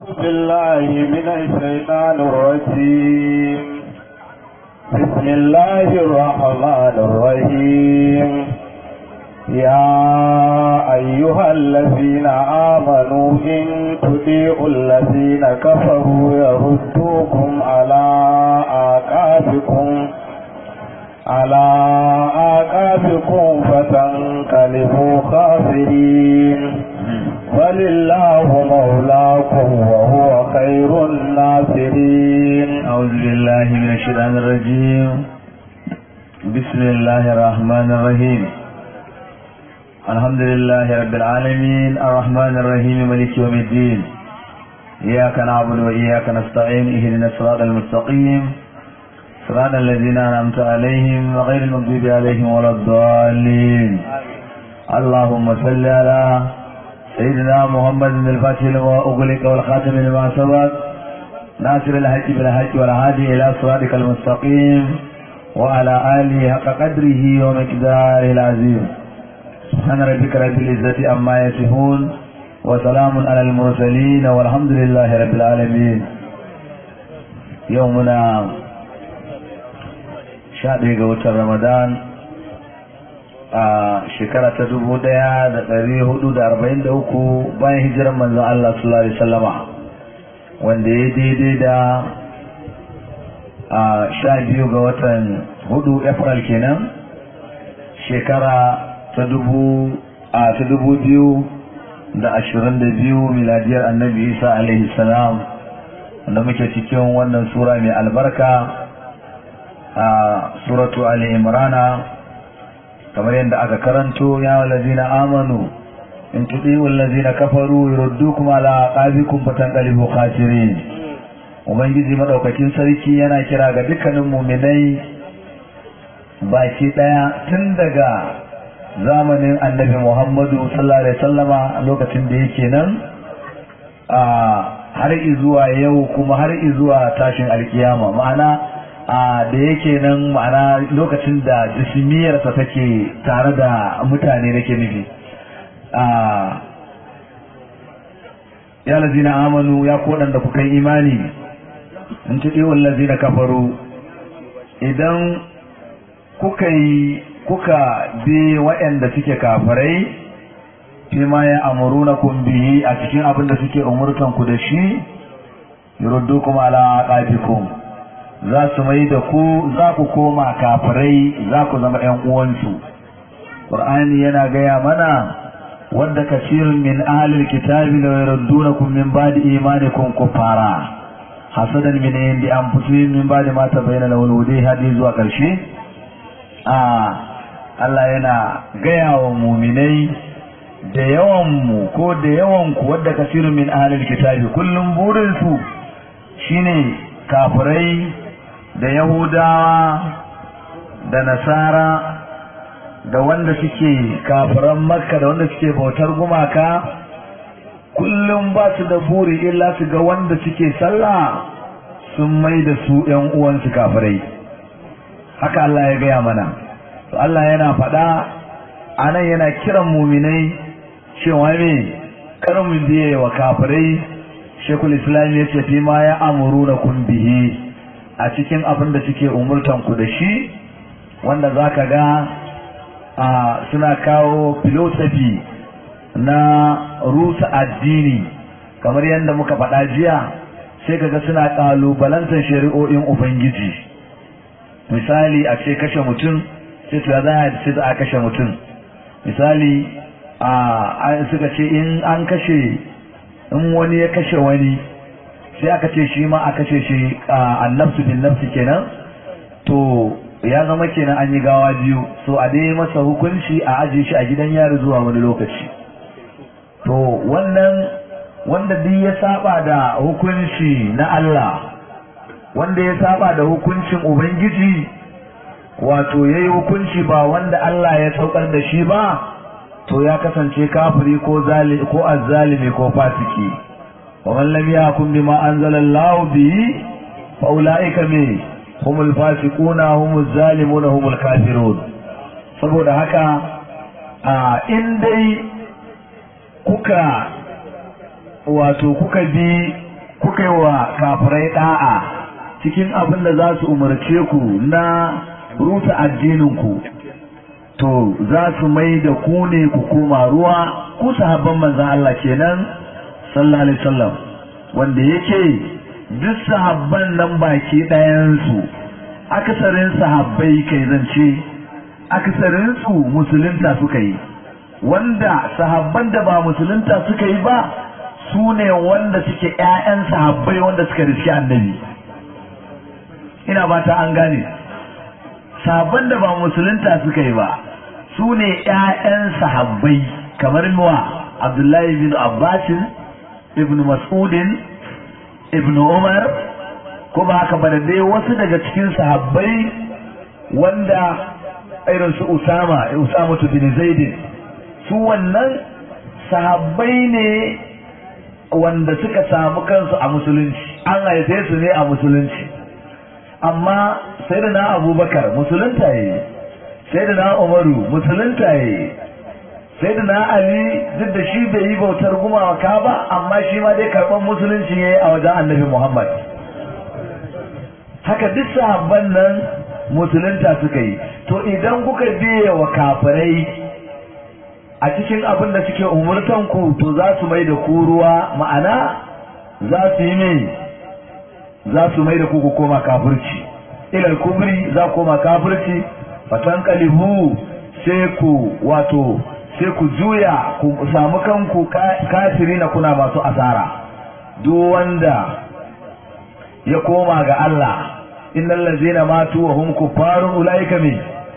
بالله من الشيطان الرجيم بسم الله الرحمن الرحيم يا أيها الذين آمنوا إن تطيعوا الذين كفروا يردوكم على آقابكم على آقابكم فتنقلبوا خاسرين ولله مولاكم وهو خير الناصرين أعوذ بالله من الشيطان الرجيم بسم الله الرحمن الرحيم الحمد لله رب العالمين الرحمن الرحيم ملك يوم الدين إياك نعبد وإياك نستعين اهدنا الصراط المستقيم صراط الذين أنعمت عليهم وغير المغضوب عليهم ولا الضالين اللهم صل على سيدنا محمد الفاتح لما أغلق والخاتم لما سبق ناصر الحج بالحج والهادي إلى صراطك المستقيم وعلى آله حق قدره ومقداره العظيم سبحان ربك رب العزة عما يصفون وسلام على المرسلين والحمد لله رب العالمين يومنا شهر قوة رمضان a shekara ta dubu daya da dari hudu da arba'in da uku bayan hijiran manzon Allah sallallahu alaihi wasallama wanda ya daidai da a sha biyu ga watan hudu april kenan shekara ta dubu a ta dubu biyu da ashirin da biyu miladiyar annabi isa alaihi salam wanda muke cikin wannan sura mai albarka a suratu ali imrana kamar yadda aka karanto ya walazina amanu in tudi walazina kafaru yurdukum ala aqabikum fatanqalibu khasirin ubangiji madaukakin sarki yana kira ga dukkanin mu'minai baki daya tun daga zamanin annabi Muhammadu sallallahu alaihi wasallama lokacin da yake nan a har izuwa yau kuma har izuwa tashin alkiyama ma'ana a da yake nan ma'ana lokacin da jismiyarsa take tare da mutane nake nufi a ya lazina amanu ya kodan da kuka yi imani in tuɗi wallazi na kafaru idan kuka yi kuka bi waɗanda suke kafarai fi ma ya amuru na bihi a cikin abin da suke umurtanku da shi yuruddu kuma ala aqabikum za su mai da ku za ku koma kafirai za ku zama ‘yan uwansu. Ƙur'ani yana gaya mana wadda kasirin min ahalil kitabi da yardunakum min ba'di imanikum kufara hasadan min indi anfusihim min ba'di ma tabayyana lahul huda hadi zuwa ƙarshe a Allah yana gaya wa muminai da yawan mu ko da yawan ku wadda kasirin min ahalil kitabi kullum burin su shine kafirai da Yahudawa da Nasara da wanda suke kafiran Makka da wanda suke bautar gumaka kullum ba su da buri illa su ga wanda suke sallah sun mai da su ‘yan uwansu kafirai haka Allah ya gaya mana to Allah yana faɗa a nan yana kiran muminai cewa me karamin biye wa kafirai shekul islam ya ce fi ma ya amuru na kun bihi a cikin abin da suke umurtan ku da shi wanda za ka ga a suna kawo filosofi na rusa addini kamar yadda muka faɗa jiya sai kaga suna ƙalubalantar shari'o'in ubangiji misali a ce kashe mutum sai to za a ce za a kashe mutum misali a suka ce in an kashe in wani ya kashe wani sai aka ce shi ma a kashe shi annabsu bin nafsi kenan to ya zama kenan an yi gawa biyu so a dai masa hukunci a ajiye shi a gidan yari zuwa wani lokaci to wannan wanda duk ya saba da hukunci na Allah wanda ya saba da hukuncin ubangiji wato yayi hukunci ba wanda Allah ya saukar da shi ba to ya kasance kafiri ko zalimi ko azzalimi ko fasiki ومن لم يحكم بما أنزل الله به فأولئك من هم الفاسقون هم الظالمون هم الكافرون saboda haka a in dai kuka wato kuka bi kuka yi wa kafirai da'a cikin abin da za su umarce ku na rusa addininku to za su mai da ku ne ku koma ruwa ku sahabban manzan Allah kenan sallallahu alaihi wasallam wanda yake duk sahabban nan baki ɗayansu akasarin sahabbai kai zance akasarin su musulunta suka yi wanda sahabban da ba musulunta suka yi ba su ne wanda suke ƴaƴan sahabbai wanda suka riski annabi ina ba ta an gane sahabban da ba musulunta suka yi ba su ne ƴaƴan sahabbai kamar muwa abdullahi bin abbasin ibn mas'udin ibn umar ko ba haka ba da dai wasu daga cikin sahabbai wanda irin su usama usama bin zaidin su wannan sahabbai ne wanda suka samu kansu a musulunci an haife su ne a musulunci amma sai da na abubakar musulunta yi sai da na umaru musulunta yi sai da na ali duk da shi bai yi bautar gumaka ba amma shi ma dai karɓar musulunci ya yi a wajen annabi muhammad haka duk sahabban nan musulunta suka yi to idan kuka biye wa kafirai a cikin abin da suke umurtan ku to za su mai da ku ruwa ma'ana za su yi mai za su mai da ku ku koma kafirci ilal kubri za koma kafirci fatan kalibu sai ku wato sai ku juya ku samu kanku kafiri na kuna masu asara duk wanda ya koma ga Allah innal ladzina matu wa hum kuffarun ulaika min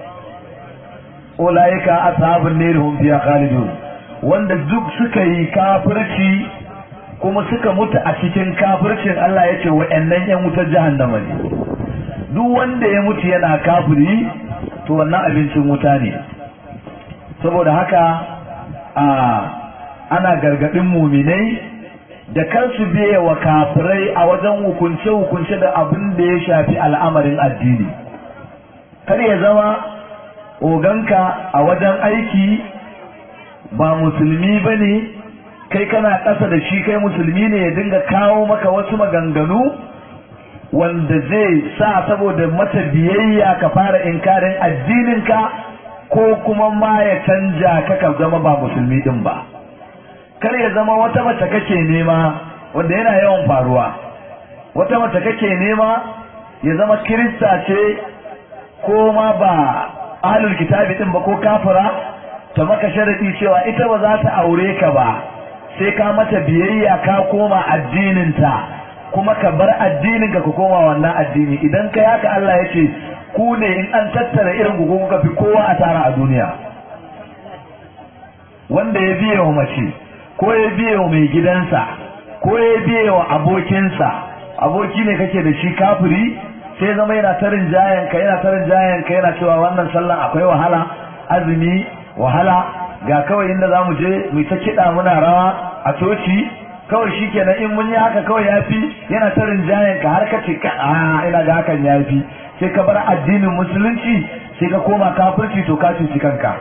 ulaika ashabun nar hum fiha khalidun wanda duk suka yi kafirci kuma suka mutu a cikin kafircin Allah yace wa'annan yan wutar jahannama ne duk wanda ya mutu yana kafiri to wannan abincin wuta ne saboda haka a ana gargadin muminai da kansu biye wa kafirai a wajen hukunce-hukunce da abin da ya shafi al'amarin addini kar ya zama oganka a wajen aiki ba musulmi ba ne kai kana ƙasa da shi kai musulmi ne ya dinga kawo maka wasu maganganu wanda zai sa saboda mata biyayya ka fara inkarin addininka ko kuma ma ya canja ka ka zama ba musulmi din ba kar ya zama wata mace kake nema wanda yana yawan faruwa wata mace kake nema ya zama kirista ce ko ma ba ahlul kitabi din ba ko kafira ta maka sharadi cewa ita ba za ta aure ka ba sai ka mata biyayya ka koma addininta kuma ka bar addinin ka ka koma wannan addini idan kai haka Allah ya ce ku ne in an tattara irin ku kuka fi kowa a tara a duniya wanda ya biye wa mace ko ya biye wa mai gidansa ko ya biye wa abokinsa aboki ne kake da shi kafiri sai zama yana tarin jayan ka yana tarin jayan ka yana cewa wannan sallan akwai wahala azumi wahala ga kawai inda za mu je mu ta kiɗa muna rawa a coci kawai shi kenan in mun yi haka kawai ya fi yana tarin jayan ka har ka ce ka a ina ga hakan ya fi sai ka bar addinin musulunci sai ka koma kafirci to ka cuci kanka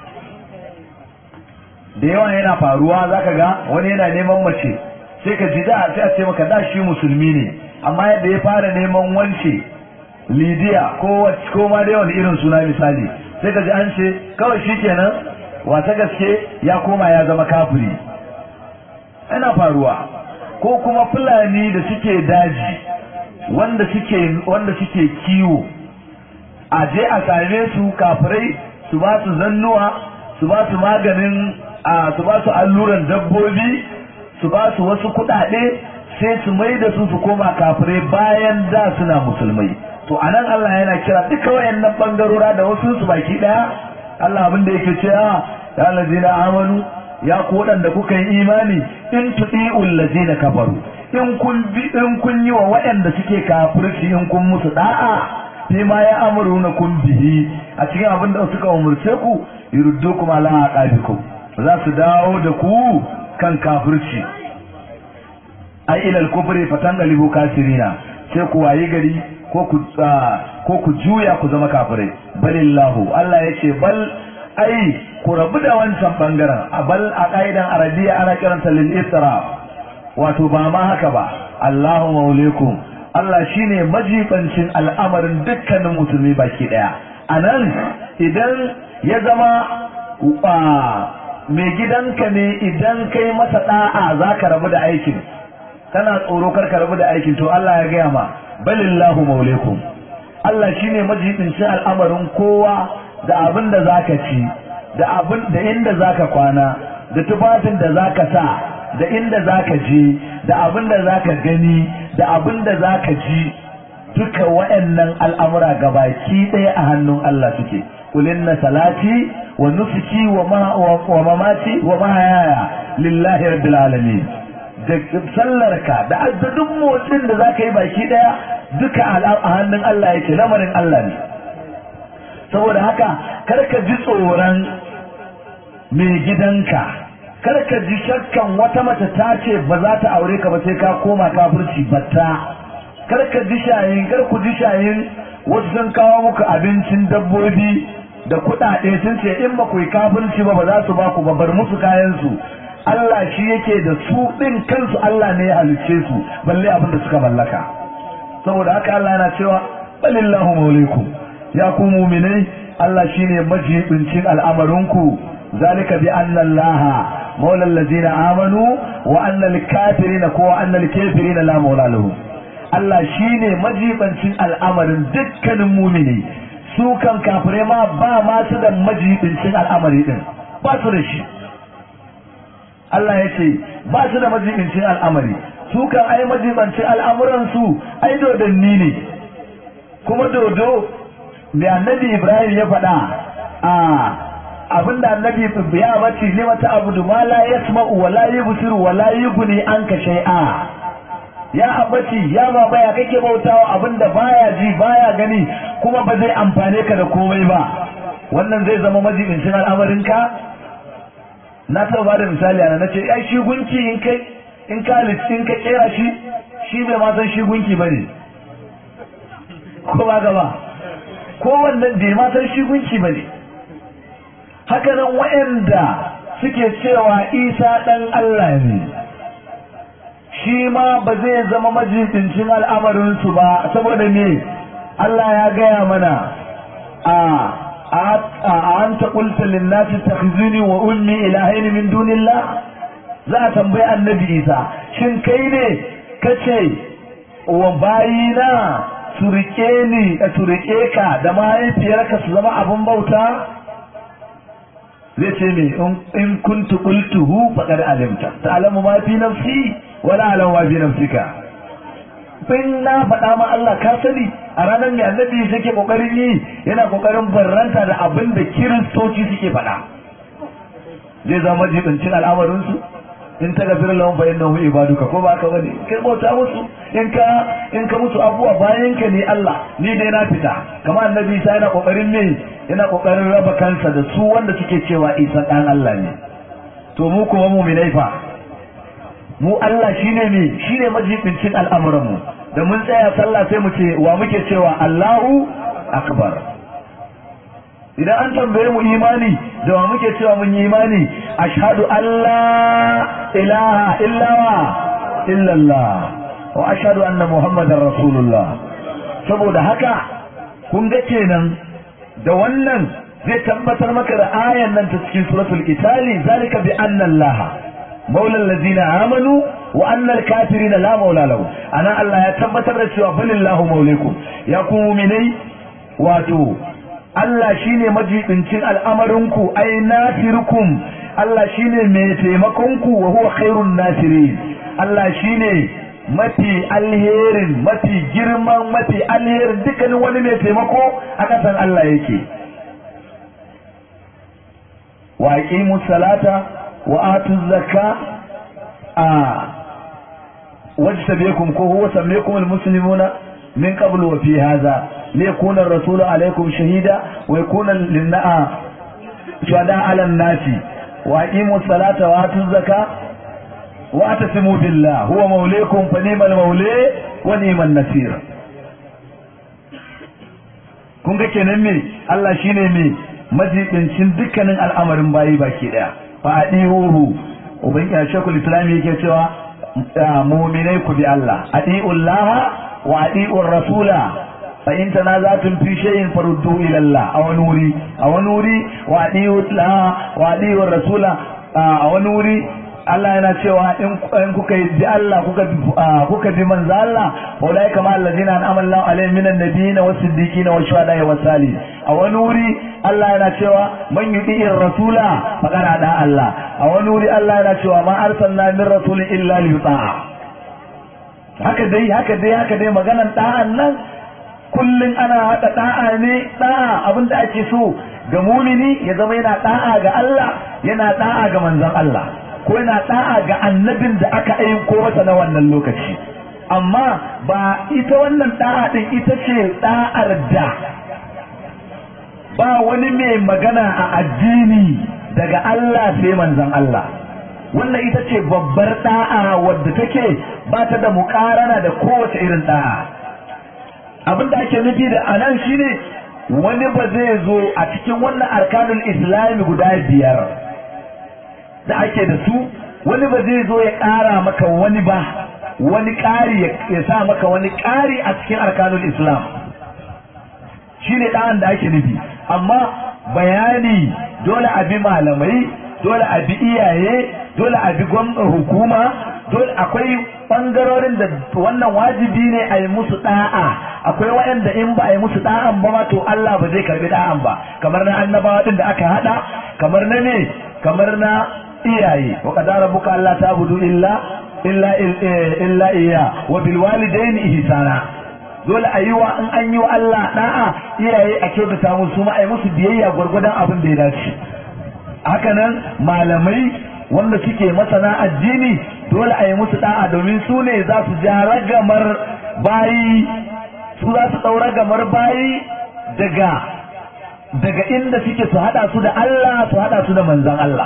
da yawa yana faruwa zaka ga wani yana neman mace sai ka ji da sai a ce maka da shi musulmi ne amma yadda ya fara neman wance lidiya ko ko ma dai wani irin suna misali sai ka ji an ce kawai shi kenan wata gaske ya koma ya zama kafiri yana faruwa ko kuma fulani da suke daji wanda suke wanda suke kiwo a je a same su kafirai su ba su zannuwa su ba su maganin a su ba su alluran dabbobi su ba su wasu kuɗaɗe sai su mai da su su koma kafirai bayan da suna musulmai to anan Allah yana kira duka wayannan bangarora da wasu su baki daya Allah abin da yake cewa ya allazina amanu ya ku waɗanda kuka yi imani in tudi'ul ladzina kafaru in kun bi in kun yi wa waɗanda suke kafirci in kun musu da'a fi ma ya amuruna kun bihi a cikin abin da suka umurce ku yurdukum ala aqabikum za su dawo da ku kan kafirci ai ilal kufri fatangalibu kasirina sai ku wayi gari ko ku ko ku juya ku zama kafirai balillahu Allah yace bal ai ku rabu da wancan bangaren a bal a kaidan arabiya ana kiranta lil isra wato ba ma haka ba Allahu maulikum Allah shine majibancin al'amarin dukkanin musulmi baki daya anan idan ya zama mai gidanka ne idan kai masa da'a zaka rabu da aikin kana tsoro kar ka rabu da aikin to Allah ya gaya ma balillahu maulikum Allah shine majibincin al'amarin kowa da abin da zaka ci da abin da inda zaka kwana da tufafin da zaka sa da inda zaka je da abin da zaka gani da abin da zaka ji duka waɗannan al'amura gabaki ɗaya a hannun Allah suke kulinna salati wa nusuki wa mamati wa mahayaya lillahi rabbil alamin da sallarka da addadin motsin da zaka yi baki ɗaya duka a hannun Allah yake lamarin Allah ne saboda haka karka ji tsoron mai gidanka karka ji shakkan wata mace ta ce ba za ta aure ka ba sai ka koma kafirci batta karka ji shayin kar ku ji shayin wasu sun kawo muku abincin dabbobi da kuɗaɗe sun ce in ba ku yi kafirci ba ba za su ba ku ba bar musu kayan su Allah shi yake da su ɗin kansu Allah ne ya halicce su balle abin da suka mallaka saboda haka Allah yana cewa balillahu maulikum ya ku muminai Allah shine majibincin al'amarinku zalika bi anna Allah maula allazina amanu wa anna al-kafirina ko wa anna al-kafirina la maula lahum Allah shine majibincin al'amarin dukkanin mumini su kan kafirai ma ba ma su da majibincin al'amari din ba su da shi Allah ya ce ba su da majibincin al'amari su kan ai majibincin al'amuran su ai dodanni ne kuma dodo da annabi Ibrahim ya faɗa a abinda annabi ya bace ne mata abudu ma la yasma'u wa la yubsiru wa la yughni anka shay'a ya abaci ya baba ya kake bautawa abinda baya ji baya gani kuma ba zai amfane ka da komai ba wannan zai zama majibincin al'amarinka na taɓa ba da misali ana nace ai shi gunki in kai in ka in ka kera shi shi bai ma san shi gunki bane ko ba gaba ko wannan bai ma san shi gunki bane haka nan waɗanda suke cewa isa ɗan Allah ne shi ma ba zai zama majibincin al'amarinsu ba saboda me Allah ya gaya mana a a an ta ƙulta linnati takhzuni wa ummi ilahaini min dunillah za a tambayi annabi isa shin kai ne kace wa bayina su rike ni su rike ka da mahaifiyarka su zama abin bauta zai ce me in kuntu qultuhu faqad alimta ta'lamu ma fi nafsi wa la a'lamu ma fi nafsika in na faɗa ma Allah ka sani a ranar mai annabi yake kokarin yi yana kokarin barranta da abin da kiristoci suke faɗa zai zama jibincin al'amarin su in ta gafir lahum fa innahu ibaduka ko ba ka bane kai bauta musu in ka in ka musu abuwa bayan ka ne Allah ni dai na fita kamar annabi Isa yana kokarin ne yana kokarin raba kansa da su wanda suke cewa Isa dan Allah ne to mu kuma mu'minai fa mu Allah shine ne shine majibincin al'amuran mu da mun tsaya sallah sai mu ce wa muke cewa Allahu akbar idan an tambaye mu imani da wa muke cewa mun yi imani ashhadu an la ilaha illawa illallah wa ashhadu anna muhammadar rasulullah saboda haka kun ga kenan da wannan zai tabbatar maka da ayan nan ta cikin suratul itali zalika bi anna allah maula allazina amanu wa anna al-kafirina la maula lahu ana allah ya tabbatar da cewa balillahu maulikum ya ku mu'minai wato Allah shine majibincin al'amarinku ai nasirukum Allah shine mai taimakonku wa huwa khairun nasirin Allah shine mafi alherin mafi girman mafi alherin dukkanin wani mai taimako a kasan Allah yake wa aqimu salata wa atu zakka a wajtabikum ko huwa sammaykum almuslimuna من قبل وفي هذا ليكون الرسول عليكم شهيدا ويكون للناء شهداء على الناس وأقيموا الصلاة وآتوا الزكاة واعتصموا بالله هو موليكم فنيم المولي ونيم النصير kun ga kenan me Allah shine me majibincin dukkanin al'amarin bayi baki daya fa adihuhu ubangiji shekul islam yake cewa mu'minai ku bi Allah atiullaha wa atiur rasula fa in tanazatum fi shay'in faruddu ila Allah a wani wuri a wani wuri wa atiullaha wa atiur rasula a wani wuri Allah yana cewa in kuka yi bi Allah kuka kuka bi manzo Allah ulai kama allazina an'ama Allahu alaihim minan nabiyyin was siddiqin was shuhada was salih a wani wuri Allah yana cewa man yuti'ir rasula faqad ada Allah a wani wuri Allah yana cewa ma arsalna min rasulin illa liyuta'a haka dai haka dai haka dai maganan da'an nan kullun ana hada da'a ne da'a abinda ake so ga mumini ya zama yana da'a ga Allah yana da'a ga manzon Allah ko yana da'a ga annabin da aka aiko masa na wannan lokaci amma ba ita wannan da'a din ita ce da'ar da ba wani mai magana a addini daga Allah sai manzon Allah wannan ita ce babbar da'a wadda take ba ta da mukarana da kowace irin da'a abin da ake nufi da anan shine wani ba zai zo a cikin wannan arkanul islami guda biyar da ake da su wani ba zai zo ya ƙara maka wani ba wani ƙari ya sa maka wani ƙari a cikin arkanul islam shi ne ɗan da ake nufi amma bayani dole a bi malamai dole a bi iyaye dole a bi hukuma dole akwai ɓangarorin da wannan wajibi ne a yi musu ɗa'a akwai waɗanda in ba a yi musu ɗa'an ba ma to Allah ba zai karbi ɗa'an ba kamar na annabawa ɗin da aka haɗa kamar na ne kamar na iyaye wa qadara rabbuka alla ta'budu illa illa illa iya wa bil walidayni ihsana dole a yi wa in an yi wa Allah da'a iyaye a kyautata musu ma a yi musu biyayya gwargwadon abin da ya dace haka nan malamai wanda suke masana addini dole a yi musu da'a domin su ne za su ja ragamar bayi su za su ɗaura gamar bayi daga daga inda suke su haɗa su da Allah su haɗa su da manzan Allah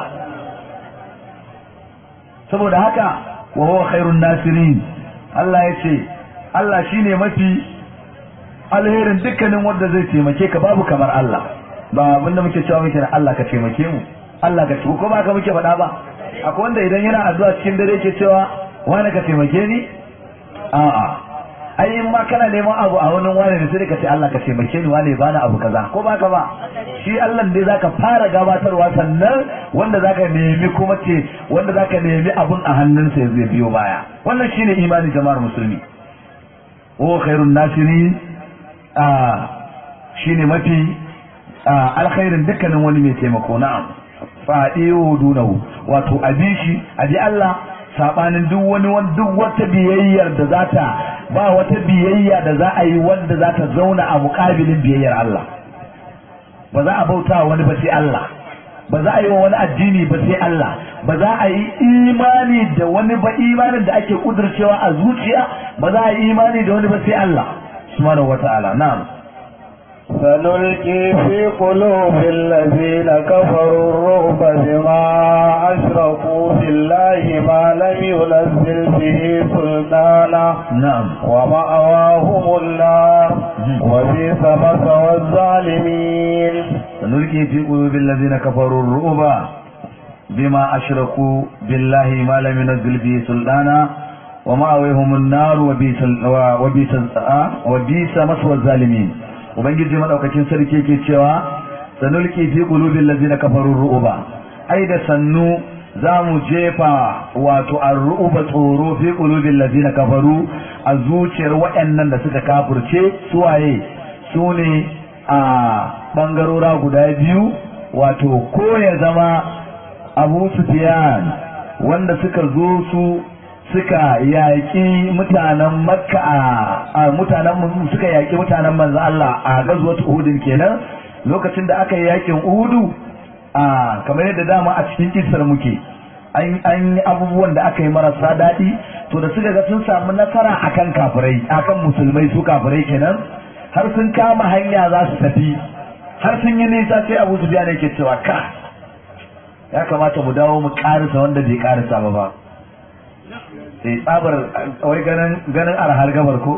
saboda haka wa huwa khairun nasirin Allah ya ce Allah shine mafi alherin dukkanin wanda zai taimake ka babu kamar Allah ba abinda muke cewa muke na Allah ka taimake mu Allah ka ko ba ka muke faɗa ba akwai wanda idan yana addu'a cikin dare ke cewa wani ka taimake ni a'a ai in ma kana neman abu a wani wani ne sai ka ce Allah ka taimake ni wani bani abu kaza ko ba ka ba shi Allah dai zaka fara gabatarwa sannan wanda zaka nemi kuma ce wanda zaka nemi abun a hannunsa ya zai biyo baya wannan shine imani jama'ar musulmi wa khairun nasirin a shine mafi alkhairin dukkanin wani mai taimako na'am fadiyo dunahu wato abi shi abi Allah sabanin duk wani duk wata biyayyar da za ta ba wata biyayya da za a yi wanda za ta zauna a muƙabilin biyayyar Allah ba za a bauta wani ba sai Allah ba za a yi wa wani addini ba sai Allah ba za a yi imani da wani ba imanin da ake kudurcewa a zuciya ba za a yi imani da wani ba sai Allah subhanahu wata'ala na'am سنلقي في قلوب الذين كفروا الرعب بما أشركوا بالله ما لم ينزل به سلطانا نعم ومأواهم النار وبئس مثوى الظالمين سنلقي في قلوب الذين كفروا الرعب بما أشركوا بالله ما لم ينزل به سلطانا ومأويهم النار وبئس وبئس وبئس مثوى الظالمين ubangiji madaukakin sarki yake cewa sanulki fi qulubil ladzina kafaru ru'ba ai da sannu za mu jefa wato ar-ru'ba tsoro fi qulubil ladzina kafaru a zuciyar waɗannan da suka kafirce suwaye su ne a bangarora guda biyu wato ko ya zama Abu Sufyan wanda suka zo su suka yaƙi mutanen makka a mutanen suka yaƙi mutanen manzo Allah a gazuwat uhudin kenan lokacin da aka yi yaƙin uhudu a kamar yadda dama a cikin kisar muke an yi abubuwan da aka yi marasa daɗi to da suka ga sun samu nasara akan kafirai akan musulmai su kafirai kenan har sun kama hanya za su tafi har sun yi nisa sai abu su ne ke cewa ka ya kamata mu dawo mu ƙarisa wanda bai ƙarisa ba ba eh tsabar wai ganin ganin arhar gabar ko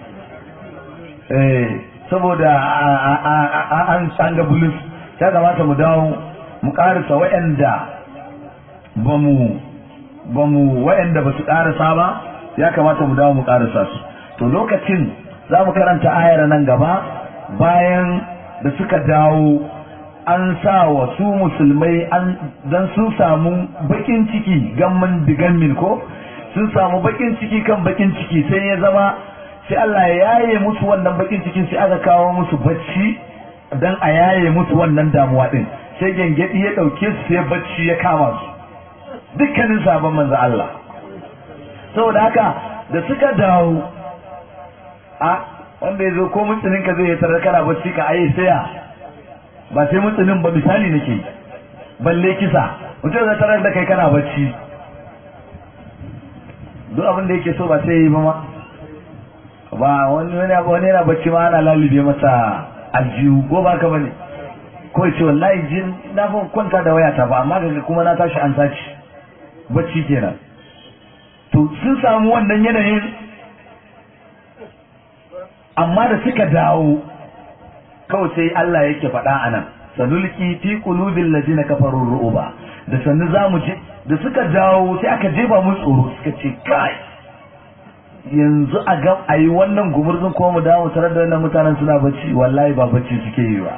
eh saboda an an ga bulus ya kamata mu dawo mu karisa waɗanda ba mu ba mu waɗanda ba su ƙarasa ba ya kamata mu dawo mu ƙarasa su to lokacin za mu karanta ayar nan gaba bayan da suka dawo an sa wa su musulmai an dan sun samu bakin ciki gamman digammin ko sun samu bakin ciki kan bakin ciki sai ya zama sai Allah ya yaye musu wannan bakin cikin sai aka kawo musu bacci dan a yaye musu wannan damuwa din sai gengedi ya dauke su sai bacci ya kama su dukkanin sabon manzo Allah saboda haka da suka dawo a wanda ya zo ko mutunin ka zai yi tarar kana bacci ka ayi saya ba sai mutunin ba misali nake balle kisa mutum zai tarar da kai kana bacci duk abin da yake so ba sai yi ba ma ba wani wani yana bacci ma ana lalube masa aljihu ko ba ka bane ko ce wallahi jin na fa kwanta da wayata ba amma daga kuma na tashi an saci bacci kenan to sun samu wannan yanayin amma da suka dawo kawai sai Allah yake faɗa a nan sanulki fi qulubil ladina kafaru ru'uba da sannu zamu je da suka dawo sai aka jefa mu tsoro suka ce kai yanzu a ga ayi wannan gumurzun ko mu dawo tare da wannan mutanen suna bacci wallahi ba bacci suke yi ba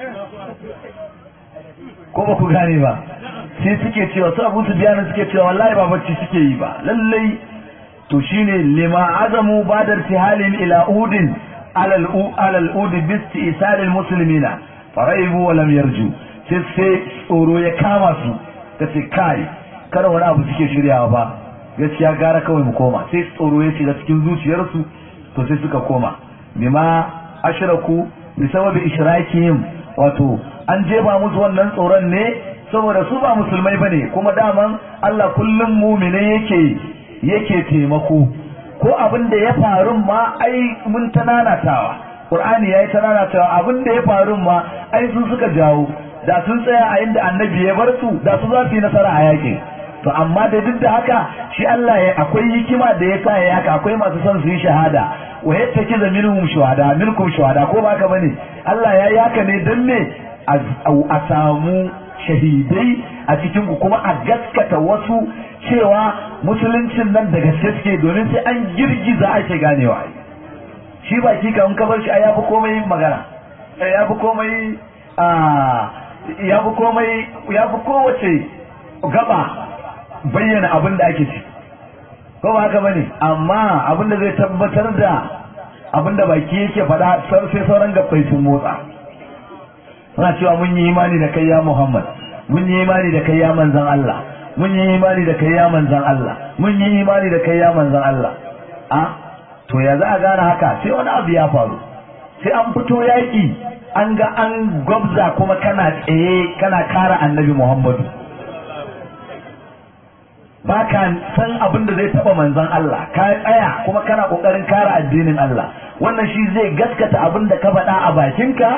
ko ba ku gane ba sai suke cewa su abu su biyanin suke cewa wallahi ba bacci suke yi ba lallai to shine lima azamu badar tihalin ila udin alal alal udi bisti isalil muslimina faraibu wa lam yarju sai sai tsoro ya kama su kace kai kada wani abu suke shiryawa ba gaskiya gara kawai mu koma sai tsoro ya shiga cikin zuciyarsu to sai suka koma bima ashraku bi sababi ishrakihim wato an jeba musu wannan tsoron ne saboda su ba musulmai bane kuma daman Allah kullum mumine yake yake taimako ko abin da ya faru ma ai mun tananatawa Qur'ani yayi tananatawa abin da ya faru ma ai sun suka jawo da sun tsaya a inda annabi ya bar su da su za su yi nasara a yakin to amma da duk da haka shi Allah ya akwai hikima da ya sa ya haka akwai masu son su yi shahada wa yattaki za minhum shuhada minkum shuhada ko ba haka bane Allah ya yi haka ne dan me a samu shahidai a cikin ku kuma a gaskata wasu cewa musuluncin nan da gaske suke domin sai an girgiza ake ganewa shi baki kan ka bar shi ai yafi komai magana ya fi komai ya fi komai ya fi kowace gaba bayyana abin da ake ci ko ba haka bane amma abin da zai tabbatar da abin da baki yake faɗa sai sauran gabbai sun motsa suna cewa mun yi imani da kai ya Muhammad mun yi imani da kai ya manzon Allah mun yi imani da kai ya manzon Allah mun yi imani da kai ya manzon Allah a to ya za a gane haka sai wani abu ya faru sai an fito yaƙi an ga an gwabza kuma kana tsaye kana kara annabi Muhammadu ba ka san abin da zai taba manzon Allah ka tsaya kuma kana kokarin kara addinin Allah wannan shi zai gaskata abin da ka faɗa a bakinka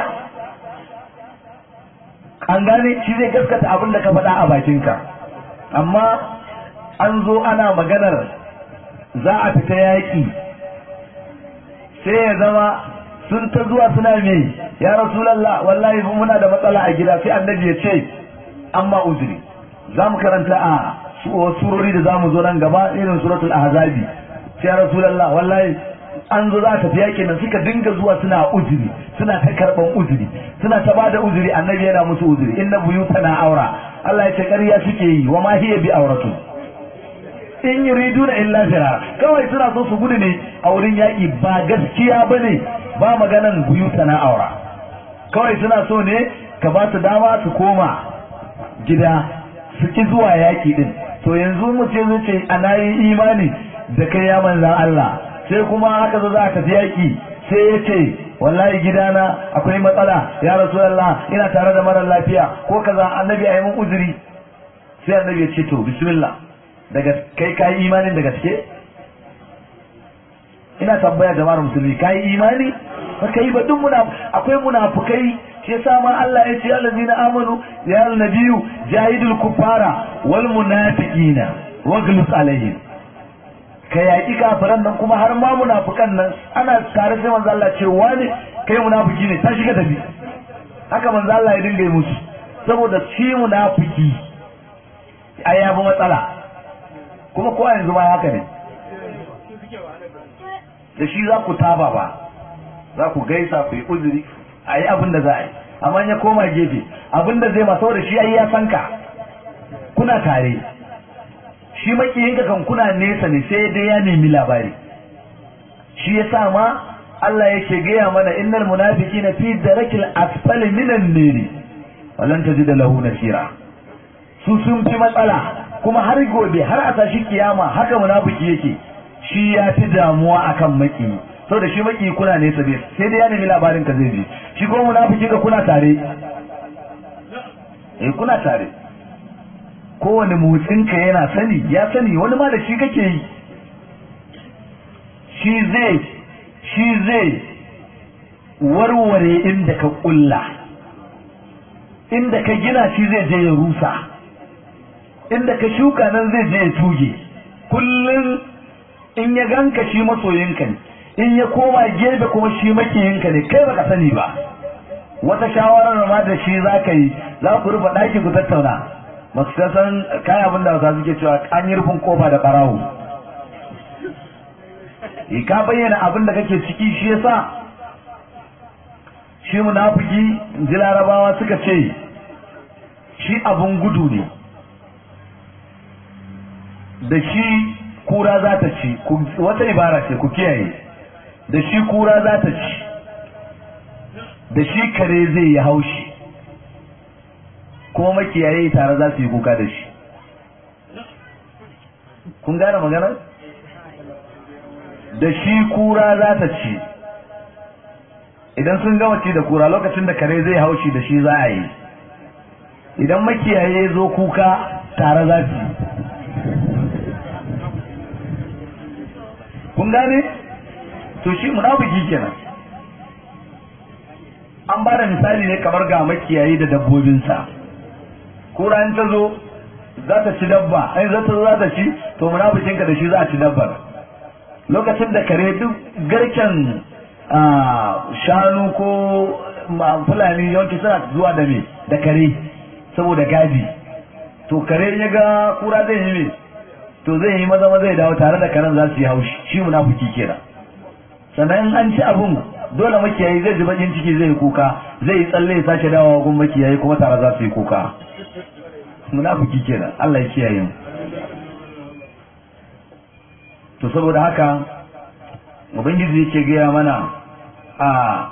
an gane shi zai gaskata abin da ka faɗa a bakinka amma an zo ana maganar za a fita yaƙi sai ya zama sun ta zuwa suna me ya rasulallah wallahi muna da matsala a gida sai annabi ya ce amma uzuri za mu karanta a surori da za mu zo nan gaba irin suratul ahzabi sai ya rasulallah wallahi an zo za ta tafi yakin nan suka dinga zuwa suna uzuri suna ta karban uzuri suna ta bada uzuri annabi yana musu uzuri inna buyutana aura Allah ya ce ƙarya suke yi wa ma hiya bi auratu in yuriduna illa firar kawai suna so su gudu ne a wurin yaƙi ba gaskiya bane ba maganan buyuta na aura kawai suna so ne ka ba su dama su koma gida su ki zuwa yaƙi din to yanzu mu ce mu ce ana yi imani da kai ya manzan Allah sai kuma haka zo za ka yaƙi sai ya ce wallahi gidana akwai matsala ya rasulullah ina tare da mara lafiya ko kaza annabi a yi mun uzuri sai annabi ya ce to bismillah daga kai kai imanin da gaske ina tambaya jama'ar musulmi kai imani ba kai ba duk muna akwai munafukai shi yasa ma Allah ya ce allazina amanu ya nabiyyu jahidul kufara wal munafiqina waglus alaihim ka yaƙi kafiran nan kuma har ma munafukan nan ana tare sai manzo Allah ce wani kai munafiki ne ta shiga tafi haka manzo Allah ya dinga yi musu saboda shi munafiki ai ya bi matsala kuma kowa yanzu ma haka ne da shi za ku taba ba za ku gaisa ku yi uzuri a yi abin da za a yi amma ya koma gefe abin da zai masu da shi ai ya san ka kuna tare shi makiyinka kan kuna nesa ne sai dai ya nemi labari shi ya sa ma Allah yake gaya mana innal munafiqina fi darakil asfali minan niri walan tajida lahu nasira su sun fi matsala kuma har gobe har a tashi kiyama haka munafiki yake shi ya fi damuwa akan maki saboda shi maki kuna nesa bai sai dai ya nemi labarin ka zai je shi kuma munafiki ka kuna tare eh kuna tare kowane motsin ka yana sani ya sani wani ma da shi kake yi shi zai shi zai warware inda ka kulla inda ka gina shi zai je ya rusa inda ka shuka nan zai je ya tuge kullum in ya ganka shi masoyinka ne in ya koma gefe kuma shi makiyinka ne kai baka sani ba wata shawarar ma da shi za ka yi za ku rufe ɗaki ku tattauna masu san kayan abin da wasa suke cewa an yi rufin kofa da ɓarawo ka bayyana abin da kake ciki shi yasa shi munafiki ji larabawa suka ce shi abun gudu ne da shi kura za ta ci wata ibara ce ku kiyaye da shi kura za ta ci da shi kare zai yi haushi kuma makiyaye tare za su yi kuka da shi kun gane maganar da shi kura za ta ci idan sun gama ci da kura lokacin da kare zai haushi da shi za a yi idan makiyaye zo kuka tare za su kun gane to shi munafiki kenan an ba da misali ne kamar ga makiyayi da dabbobinsa kura in ta zo za ta ci dabba ai za ta zo za ta ci to munafikinka da shi za a ci dabbar lokacin da kare duk garken shanu ko fulani yawanci suna zuwa da me da kare saboda gadi to kare ya ga kura zai yi me to zai yi maza maza ya dawo tare da karen za su yi haushi shi munafiki kenan sannan an ci abun dole makiyayi zai ji bakin ciki zai yi kuka zai yi tsalle ya sake dawowa gun makiyayi kuma tare za su yi kuka munafiki kenan Allah ya kiyaye mu to saboda haka ubangiji yake gaya mana a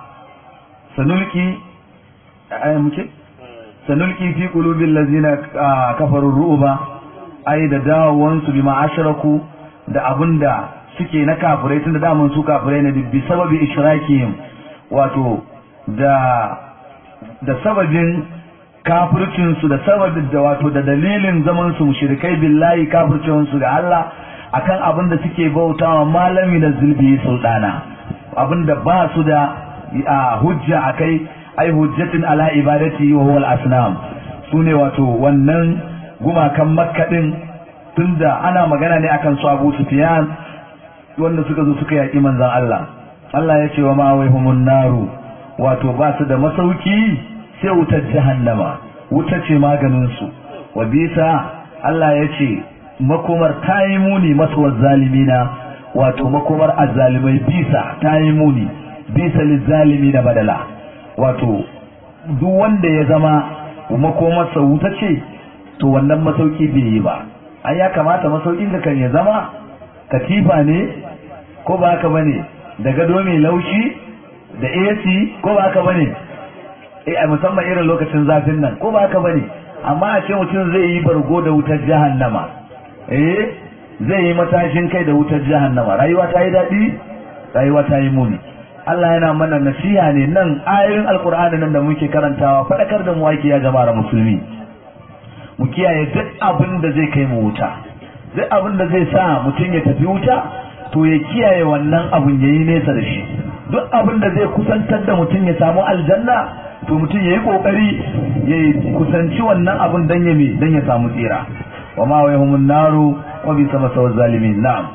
sanulki ayan muke sanulki fi qulubil ladzina kafaru ru'ba ai da dawowansu bima ashraku da abinda suke na kafirai tunda daman su kafirai ne bi sababi ishrakihim wato da da sababin kafircin su da sababin da wato da dalilin zaman su mushrikai billahi kafircin su da Allah akan abin da suke bautawa malami da zulbi sultana abin da ba su da hujja akai ai hujjatin ala ibadati wa huwa al-asnam sune wato wannan gumakan makka din tunda ana magana ne akan su Abu Sufyan wanda suka zo suka yaki manzon Allah Allah ya ce wa ma waihumun naru wato ba su da masauki sai wutar jahannama wuta ce maganin su wa bisa Allah ya ce makomar ta yi muni masuwar zalimina wato makomar azzalimai bisa ta yi muni bisa lizzalimi na badala wato duk wanda ya zama makomarsa wuta ce to wannan masauki bai yi ba ai ya kamata masaukin ka kan ya zama katifa ne ko ba haka bane da gado mai laushi da AC ko ba haka bane eh musamman irin lokacin zafin nan ko ba haka bane amma a ce mutum zai yi bargo da wutar jahannama eh zai yi matashin kai da wutar jahannama rayuwa ta yi daɗi rayuwa ta yi muni Allah yana mana nasiha ne nan ayoyin alkur'ani nan da muke karantawa faɗakar da mu ake ya jama'ar musulmi mu kiyaye duk abin da zai kai mu wuta duk abin da zai sa mutum ya tafi wuta to ya kiyaye wannan abin ya yi nesa da shi duk abin da zai kusantar da mutum ya samu aljanna to mutum ya yi kokari ya kusanci wannan abin dan ya dan ya samu tsira wa ma wa yahumun naru wa bi sama sawal zalimin na'am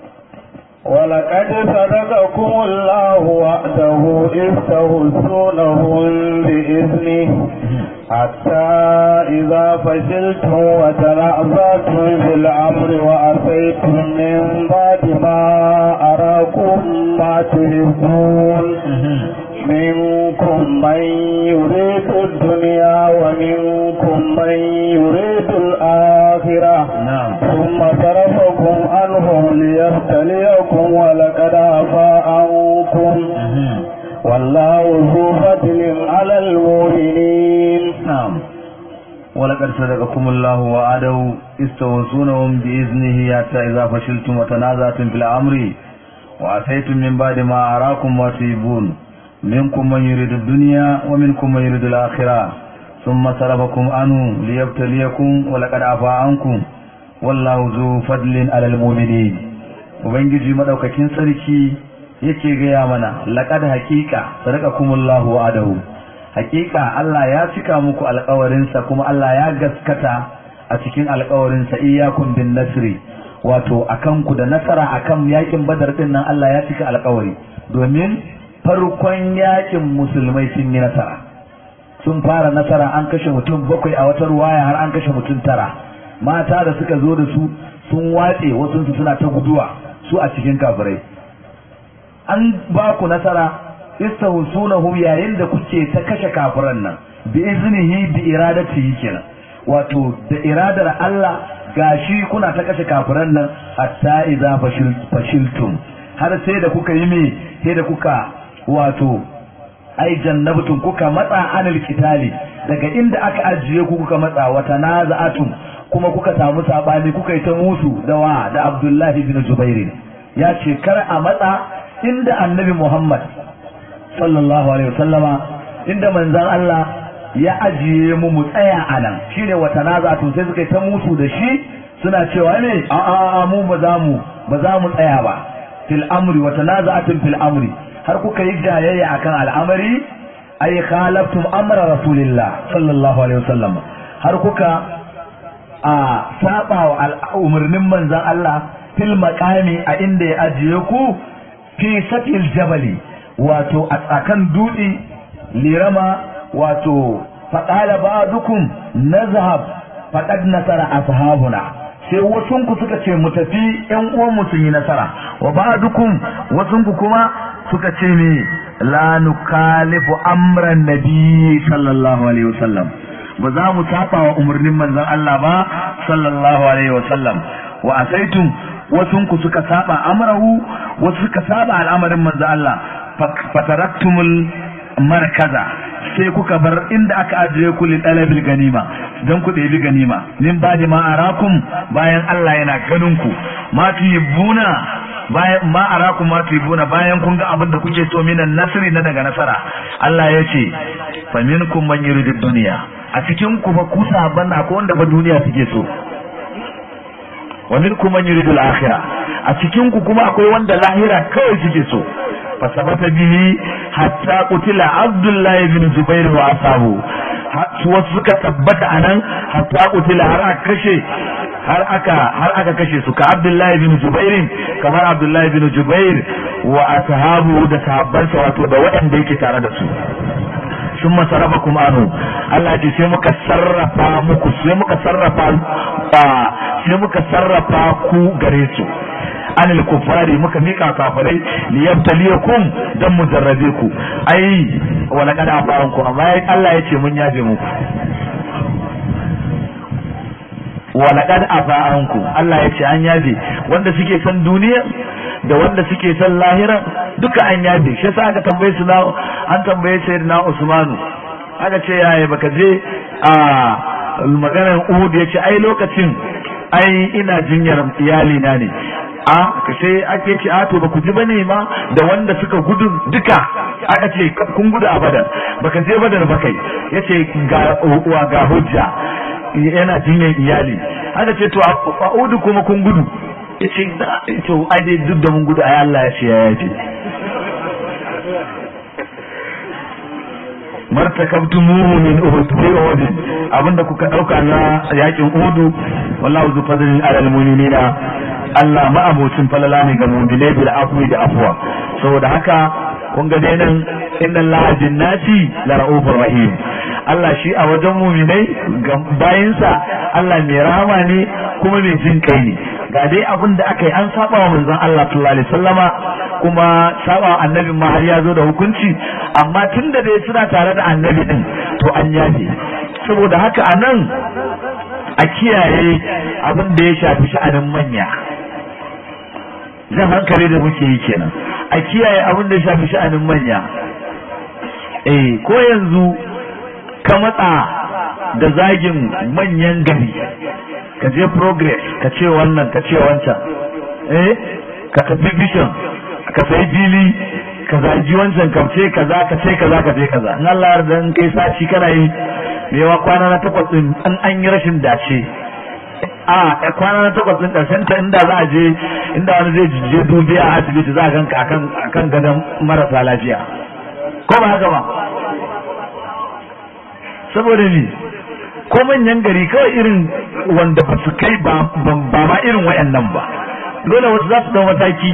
ولقد صدقكم الله وعده إذ تهزونهم بإذنه حتى إذا فشلتم وتنازعتم في الأمر وأتيتم من بعد ما أراكم ما تحبون منكم من يريد الدنيا ومنكم من يريد الآخرة نعم ثم صرفكم عنهم ليبتليكم ولقد عفا عنكم والله ذو فضل على المؤمنين نعم ولقد صدقكم الله وعده استوصونهم بإذنه حتى إذا فشلتم وتنازعتم في الأمر وعصيتم من بعد ما أراكم ما تحبون منكم من يريد الدنيا ومنكم من يريد الآخرة ثم صرفكم عنه ليبتليكم ولقد عفا عنكم والله ذو فضل على المؤمنين ubangiji madaukakin sarki yake gaya mana laqad haqiqa sadaqakumullahu wa'adahu haqiqa Allah ya cika muku alƙawarinsa kuma Allah ya gaskata a cikin alƙawarinsa iyyakum bin nasri wato akan ku da nasara akan yakin badar din nan Allah ya cika alƙawari domin farkon yakin musulmai sun yi nasara sun fara nasara an kashe mutum bakwai a wata ruwaya har an kashe mutum tara mata da suka zo da su sun watse wasu suna ta guduwa su a cikin kafirai an ba ku nasara istahsunahum yayin da kuke ta kashe kafiran nan bi iznihi bi iradatihi kenan wato da iradar Allah gashi kuna ta kashe kafiran nan hatta idza fashiltum har sai da kuka yi me sai da kuka wato ai jannabtum kuka matsa anil kitali daga inda aka ajiye ku kuka matsa wata naza'atum kuma kuka samu sabani kuka yi ta musu da wa da Abdullahi bin Zubair ya ce kar a matsa inda annabi Muhammad sallallahu alaihi wasallama inda manzon Allah ya ajiye mu mu tsaya a nan shine wata naza'atum sai suka yi ta musu da shi suna cewa ne a a mu ba za mu ba za mu tsaya ba fil amri wata naza'atum fil amri har kuka yi jayayya akan al'amari ay khalaftum amra rasulillah sallallahu alaihi wasallam har kuka a saba wa umarnin manzon Allah fil maqami a inda ya ajiye ku fi satil jabali wato a tsakan dutse lirama wato faqala ba'dukum nazhab faqad nasara ashabuna sai wasunku suka ce mu tafi ƴan uwanmu sun yi nasara wa ba'dukum wasunku kuma suka ce me la nukalifu amran nabi sallallahu alaihi wasallam ba za mu saba wa umarnin manzon Allah ba sallallahu alaihi wasallam wa asaitum wasunku suka saba amrahu wasu suka saba al'amarin manzon Allah fataraktumul markaza sai kuka bar inda aka ajiye ku lidalabil ganima don ku ɗebi ganima min ba ma arakum bayan Allah yana ganin ku ma tuhibbuna bayan ma arakum ma tuhibbuna bayan kun ga abin da kuke so minan nasri na daga nasara Allah ya ce fa minkum man yuridu dunya a cikin ku fa ku saban akwai wanda ba duniya suke so wa minkum man yuridu al-akhirah a cikin ku kuma akwai wanda lahira kawai suke so fasabata bihi hatta qutila abdullahi bin zubair wa asabu wasu suka tabbata anan hatta qutila har aka kashe har aka har aka kashe su ka abdullahi bin zubair kamar abdullahi bin zubair wa ashabu da sahabbansa wato da waɗanda yake tare da su sun masarafa kuma anu Allah ce sai muka sarrafa muku sai muka sarrafa sai muka sarrafa ku gare su anil kufari muka mika kafirai li yabtaliyakum dan mu jarrabe ku ai wala kada afaran ku amma Allah yace mun yafe muku wala kada afaran ku Allah yace an yafe wanda suke san duniya da wanda suke san lahira duka an yafe shi yasa aka tambaye su na an tambaye sayyidina Usmanu aka ce yaya baka je a maganar Uhud yace ai lokacin ai ina jinyar iyali na ne a ka sai ake ce a to ba ku ji bane ma da wanda suka gudu duka aka ce kun gudu a badar baka je badar ba kai yace ga uwa ga hujja yana jinyar iyali aka ce to a udu kuma kun gudu yace to ai dai duk da mun gudu ai Allah ya ce ya yafi martakabtumuhu min uhud fi uhud abinda kuka dauka na yakin uhudu wallahu zu fadlin alal mu'minina Allah ma'abocin falala ne ga mu'minai bil afwi da afwa saboda haka kun ga dai nan inna Allah bin nasi la ra'ufur rahim Allah shi a wajen muminai ga bayinsa Allah mai rahama ne kuma mai jin kai ne ga dai abin da aka yi an saba wa manzon Allah sallallahu alaihi wasallama kuma saba wa annabi ma har ya zo da hukunci amma tunda dai suna tare da annabi din to an yafe saboda haka a nan a kiyaye abin da ya shafi sha'anin manya jan hankali da muke yi kenan a kiyaye abin da ya shafi sha'anin manya eh ko yanzu ka matsa da zagin manyan gari ka je progress ka ce wannan ka ce wancan eh ka tafi vision ka sai fili ka zagi wancan ka ce kaza ka ce kaza ka ce kaza in Allah yarda in kai saci kana yi mewa kwana na takwas din an an yi rashin dace a kwana na takwas din karshen ta inda za a je inda wani zai je dubiya a asibiti za a ganka akan akan gadon marasa lafiya ko ba haka ba saboda ni ko manyan gari kawai irin wanda ba su kai ba ma irin wayannan ba dole wasu za su dau mataki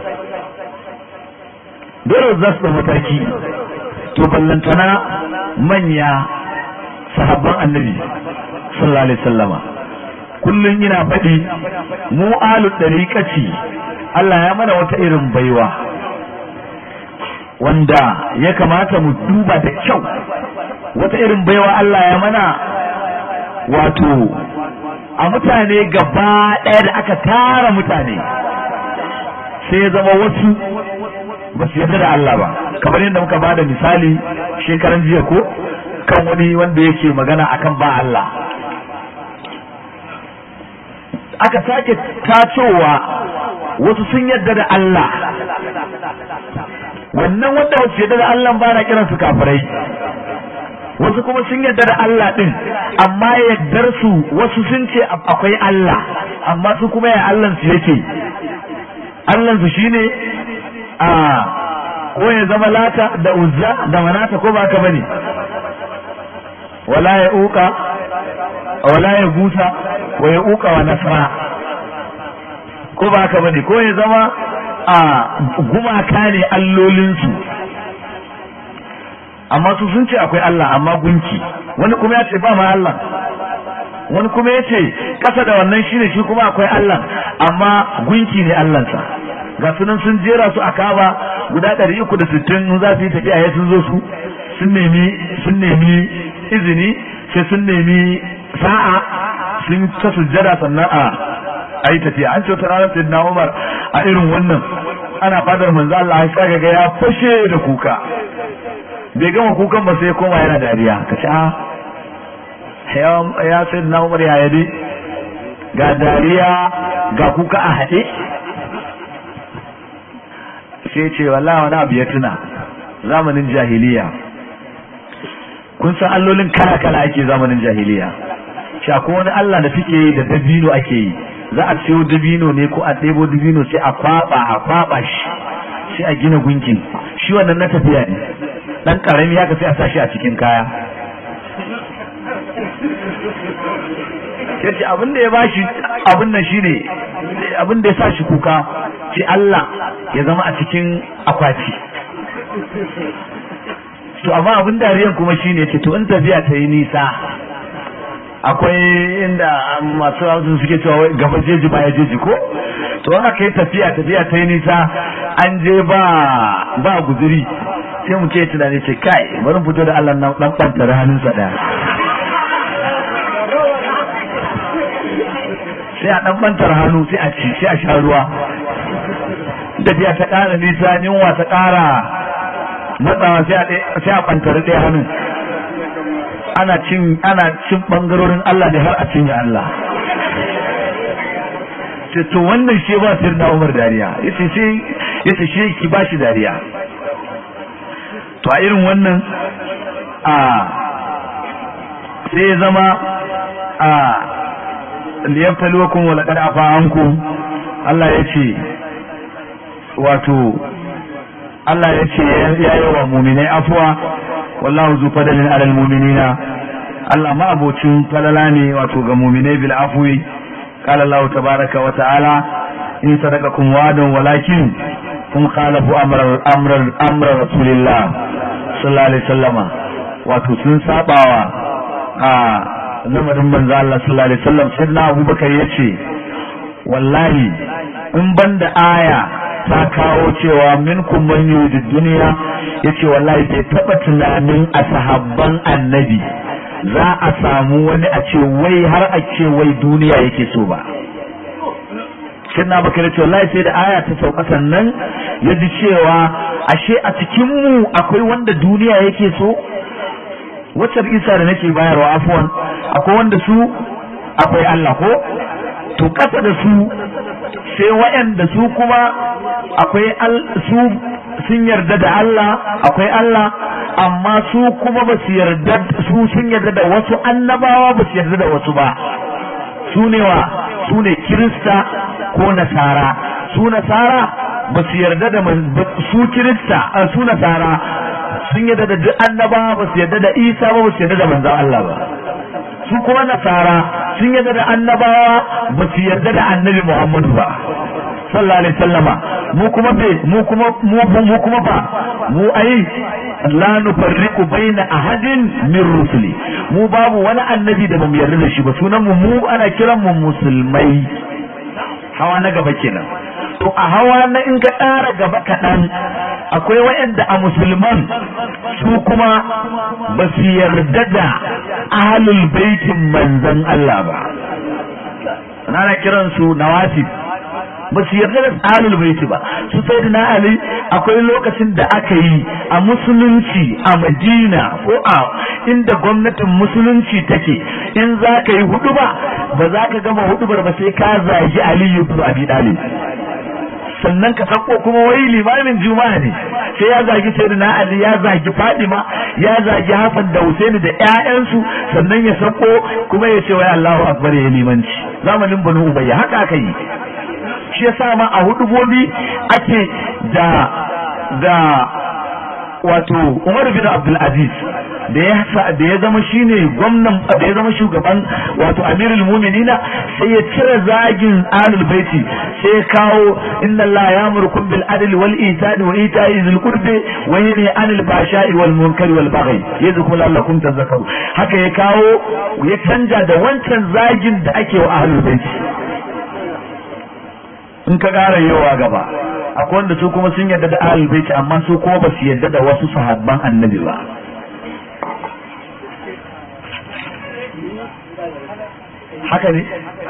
dole wasu za su dau mataki to ballantana manya sahabban annabi sallallahu alaihi wasallama kullun ina faɗi mu alu dariqati Allah ya mana wata irin baiwa wanda ya kamata mu duba da kyau wata irin baiwa Allah ya mana wato a mutane gaba ɗaya da aka tara mutane sai ya zama wasu ba su yarda da Allah ba kamar yadda muka ba da misali shekaran jiya ko kan wani wanda yake magana akan ba Allah aka sake tacowa wasu sun yarda da Allah wannan wanda wasu yarda da Allah ba na kiransu kafirai wasu kuma sun yarda da Allah din amma yaddar su wasu sun ce akwai Allah amma su kuma ya Allah su yake Allah su shine a ko ya zama lata da uzza da manata ko ba ka bane wala ya uka wala ya gusa wa ya uka wa nasra ko ba ka bane ko ya zama a gumaka ne allolinsu amma su sun ce akwai Allah amma gunki wani kuma ya ce ba ma Allah wani kuma ya ce kasa da wannan shine shi kuma akwai Allah amma gunki ne Allahnsa ga sunan sun jera su a kaba guda ɗari uku da sittin za su yi tafiya ya sun zo su sun nemi sun nemi izini sai sun nemi sa'a sun ta sujjada sannan a a yi tafiya an ce wata ranar sayyidina Umar a irin wannan ana fadar manzo Allah ya ga ya fashe da kuka bai gama kukan ba sai ya koma yana dariya ka ce a ya sai na umar ya yade ga dariya ga kuka a haɗe sai ce wallah wani abu ya tuna zamanin jahiliya kun san allolin kala kala ake zamanin jahiliya shako wani allah da suke yi da dabino ake yi za a siyo dabino ne ko a ɗebo dabino sai a kwaba a kwaba shi sai a gina gunkin shi wannan na tafiya ne dan karami haka sai a sashi a cikin kaya yace abin da ya bashi abin nan shine abin da ya sa shi kuka shi Allah ya zama a cikin akwati to amma abin dariyan kuma shine ce to in tafiya ta yi nisa akwai inda masu hausa suke cewa gaba jeji ba ya jeji ko to haka kai tafiya tafiya ta yi nisa an je ba ba guzuri sai mu ce tunani ce kai bari fito da Allah nan dan bantar hannunsa daya sai a dan bantar hannu sai a ci sai a sha ruwa tafiya ta ƙara nisa yunwa ta ƙara matsawa sai a bantar ɗaya hannun ana cin ana cin bangarorin Allah ne har a cinye Allah ce to wannan shi ba sir na Umar dariya yace shi yace shi ki ba shi dariya to a irin wannan a sai ya zama a liyabtaluwakum wa laqad afa ankum Allah yace wato Allah yace ya yi wa mu'minai afwa wallahu zu fadalin alal mu'minina Allah ma abocin falala ne wato ga mu'minai bil afwi qala Allah tabaraka wa ta'ala in sadaqakum wa'dan walakin kum khalafu amra amra amra rasulillah sallallahu alaihi wasallama wato sun sabawa a lamarin manzo Allah sallallahu alaihi wasallam sai na Abubakar yace wallahi in banda aya ta kawo cewa minkum man yuridu dunya yace wallahi bai taba tunanin a sahabban annabi za a samu wani a ce wai har a ce wai duniya yake so ba sai na bakar ce wallahi sai da aya ta sauka sannan ya ji cewa ashe a cikin mu akwai wanda duniya yake so wacce isa da nake bayarwa afuwan akwai wanda su akwai Allah ko to kasa da su sai waɗanda su kuma akwai su sun yarda da Allah akwai Allah amma su kuma ba su yarda su sun yarda da wasu annabawa ba su yarda da wasu ba su ne wa su ne kirista ko nasara su nasara ba su yarda da su kirista su nasara sun yarda da duk annabawa ba su yarda da isa ba ba su yarda da manzon Allah ba su kuma nasara sun yarda da annabawa ba su yarda da annabi Muhammadu ba sallallahu alaihi sallama mu kuma be mu kuma mu mu kuma ba mu ai la nufarriqu baina ahadin min rusuli mu babu wani annabi da bamu yarda da shi ba sunan mu mu ana kiran mu musulmai hawa na gaba kenan to a hawa na in ka ƙara gaba kaɗan akwai waɗanda a musulman su kuma ba su yarda da ahalul baitin manzon Allah ba ana kiransu nawasib ba su yarda da ahlul baiti ba su sai na ali akwai lokacin da aka yi a musulunci a madina ko a inda gwamnatin musulunci take in za ka yi hudu ba ba za ka gama hudubar ba sai ka zagi aliyu ibn abi talib sannan ka sako kuma wai limamin juma'a ne sai ya zagi sayyidina ali ya zagi fadima ya zagi hasan da husaini da ƴaƴansu sannan ya sako kuma ya ce wai allahu akbar ya limanci zamanin banu ubayya haka aka yi shi yasa ma a hudubobi ake da da wato Umar bin Abdul Aziz da ya da ya zama shine gwamnan da ya zama shugaban wato Amirul Mu'minina sai ya cire zagin Ahlul Baiti sai ya kawo inna Allah ya'murukum bil adli wal ihsani wa ita'i dhil qurbi wa yanhi 'anil fahsha'i wal munkari wal baghi yadhkuru la'allakum tadhakkarun haka ya kawo ya canja da wancan zagin da ake wa Ahlul Baiti in ka ƙara yawa gaba akwai wanda su kuma sun yarda da ahlul baiti amma su kuma ba su yarda da wasu sahabban annabi ba haka ne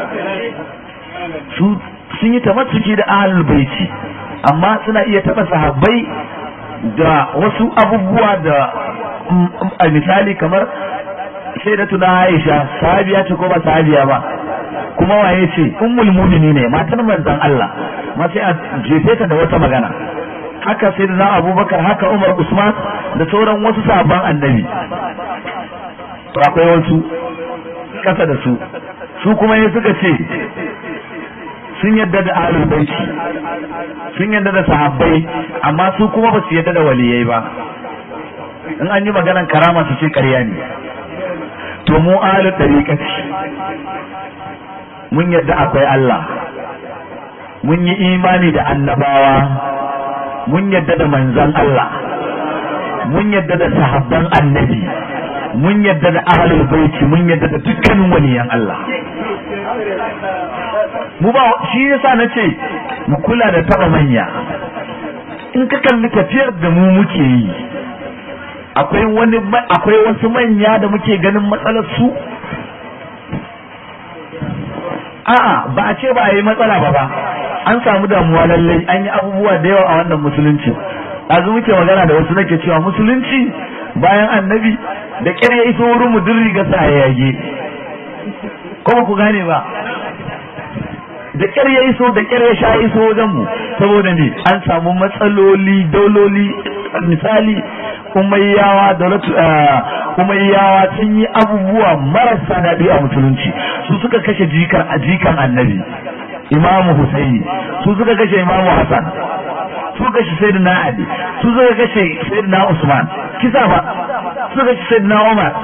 su sun yi tamatsuki da ahlul baiti amma suna iya taɓa sahabbai da wasu abubuwa da a misali kamar sai da tuna Aisha sahabiya ce ko ba sahabiya ba kuma waye ce ummul mu'mini ne matar manzon Allah ma sai a jefe ta da wata magana haka sai da Abubakar haka Umar Usman da sauran wasu sabon annabi to akwai wasu kasa da su su kuma ya suka ce sun yadda da ahlul baiti sun yadda da sahabbai amma su kuma ba su yadda da waliyai ba in an yi maganan karama su ce ƙarya ne to mu ahlul tariqati mun yadda akwai Allah mun yi imani da annabawa mun yadda da manzon Allah mun yadda da sahabban annabi mun yadda da ahlul baiti mun yadda da dukkanin waliyan Allah mu ba shi yasa nace mu kula da taba manya in ka kalli tafiyar da mu muke yi akwai wani akwai wasu manya da muke ganin matsalar su a'a ba a ce ba a yi matsala ba ba an samu damuwa lallai an yi abubuwa da yawa a wannan musulunci azu muke magana da wasu nake cewa musulunci bayan annabi da ƙyar ya iso wurin mu duk riga sa ya yage kuma ku gane ba da ƙyar ya iso da ƙyar ya sha iso wajen mu saboda ne an samu matsaloli dauloli misali umayyawa daulatu umayyawa sun yi abubuwa marasa daɗi a musulunci su suka kashe jikan a jikan annabi imamu husaini su suka kashe imamu hasan su kashe sayyidina ali su suka kashe sayyidina usman kisa ba su kashe sayyidina umar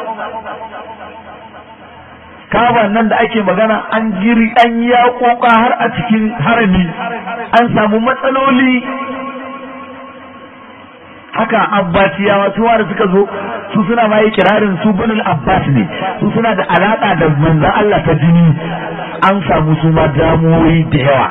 kaban nan da ake magana an jiri an ya koka har a cikin harami an samu matsaloli haka abbasiyawa su da suka zo su suna ma yi kirarin su banul abbas ne su suna da alaka da manzon Allah ta jini an samu su ma damuwoyi da yawa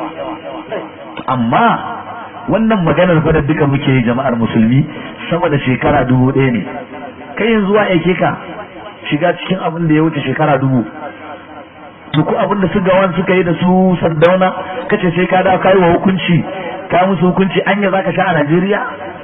amma wannan maganar fa da duka muke yi jama'ar musulmi sama da shekara dubu ɗaya ne kai yanzu wa aike ka shiga cikin abin da ya wuce shekara dubu to ko abin da su gawan suka yi da su sardauna kace sai ka dawo kai wa hukunci ka musu hukunci anya zaka sha a Najeriya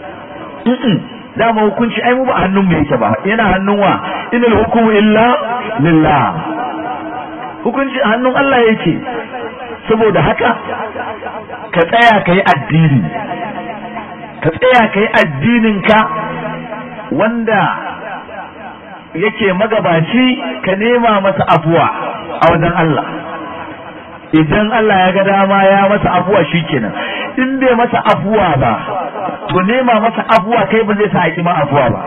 dama hukunci ai mu ba hannun mu yake ba yana hannun wa inal hukumu illa lillah hukunci a hannun Allah yake saboda haka ka tsaya ka yi addini ka tsaya ka yi addininka wanda yake magabaci ka nema masa afuwa a wajen Allah idan Allah ya ga dama ya masa afuwa shikenan in bai masa afuwa ba to nema masa afuwa kai ba zai sa a ma afuwa ba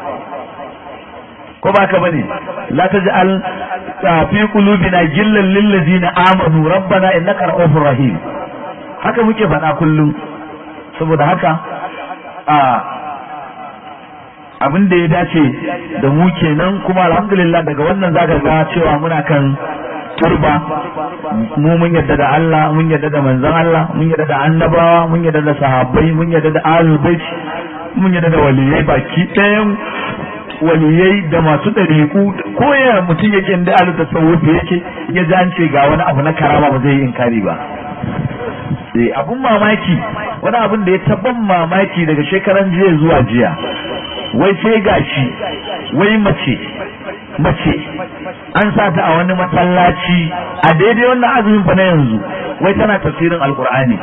ko ba ka bane la taj'al fi qulubina gillan lil ladina amanu rabbana innaka ra'ufur rahim haka muke faɗa kullum saboda haka a abin da ya dace da mu kenan kuma alhamdulillah daga wannan zaka ga cewa muna kan turba mu mun yadda da Allah mun yadda da manzon Allah mun yadda da annabawa mun yadda da sahabbai mun yadda da ahlul bait mun yadda da waliyai baki ɗayan waliyai da masu ɗariƙu ko ya mutum yake inda alu tasawuf yake ya ji an ce ga wani abu na karama ba zai yi inkari ba eh abun mamaki wani abun da ya tabban mamaki daga shekaran jiya zuwa jiya wai sai gashi wai mace mace an sa ta a wani masallaci a daidai wannan azumin fa na yanzu wai tana tafsirin alkur'ani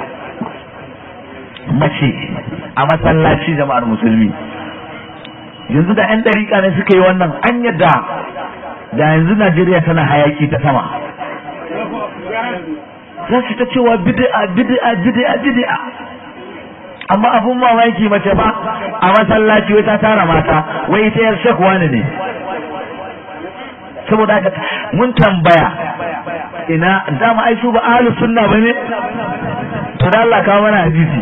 mace a masallaci jama'ar musulmi yanzu da 'yan dariƙa ne suka yi wannan an yadda da yanzu najeriya tana hayaki ta sama za su ta cewa bid'a bid'a bid'a bid'a amma abun mamaki mace ba a masallaci wai ta tara mata wai ita yar shekwa ne saboda haka mun tambaya ina dama ai su ba ahlus sunna bane to da Allah kawo mana hadisi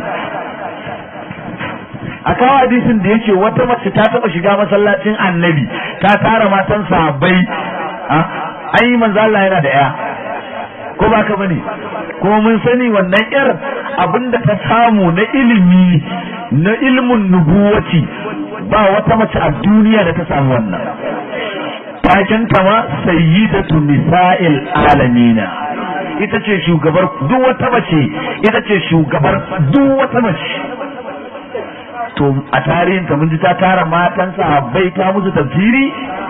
a kawo hadisin da yake wata mace ta taba shiga masallacin annabi ta tara matan sahabbai ai manzo Allah yana da ya ko ba ka bane kuma mun sani wannan yar abinda ta samu na ilimi na ilmin nubuwati ba wata mace a duniya da ta samu wannan taken ta ma sayyidatu nisa'il alamina ita ce shugabar duk wata mace ita ce shugabar duk wata mace to a tarihin ta mun ji ta tara matan sahabbai ta musu tafsiri